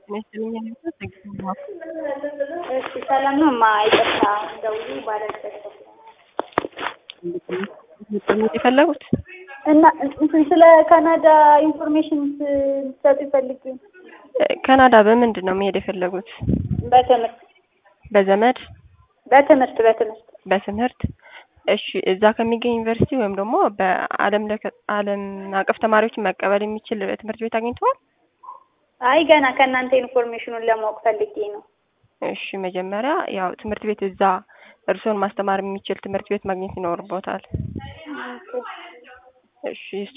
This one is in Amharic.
እሺ ሰላም ነው እማ ይቅርታ ደውዬ ባለበት የፈለጉት እና እንትን ስለ ካናዳ ኢንፎርሜሽን ልትሰጡ ፈልጌ ነው። ካናዳ በምንድን ነው መሄድ የፈለጉት? በትምህርት በዘመድ በትምህርት በትምህርት በትምህርት እሺ እዛ ከሚገኝ ዩኒቨርሲቲ ወይም ደግሞ በአለም ለከ ዓለም አቀፍ ተማሪዎችን መቀበል የሚችል ትምህርት ቤት አግኝተዋል? አይ ገና ከእናንተ ኢንፎርሜሽኑን ለማወቅ ፈልጌ ነው። እሺ መጀመሪያ ያው ትምህርት ቤት እዛ እርስዎን ማስተማር የሚችል ትምህርት ቤት ማግኘት ይኖርቦታል። እሺ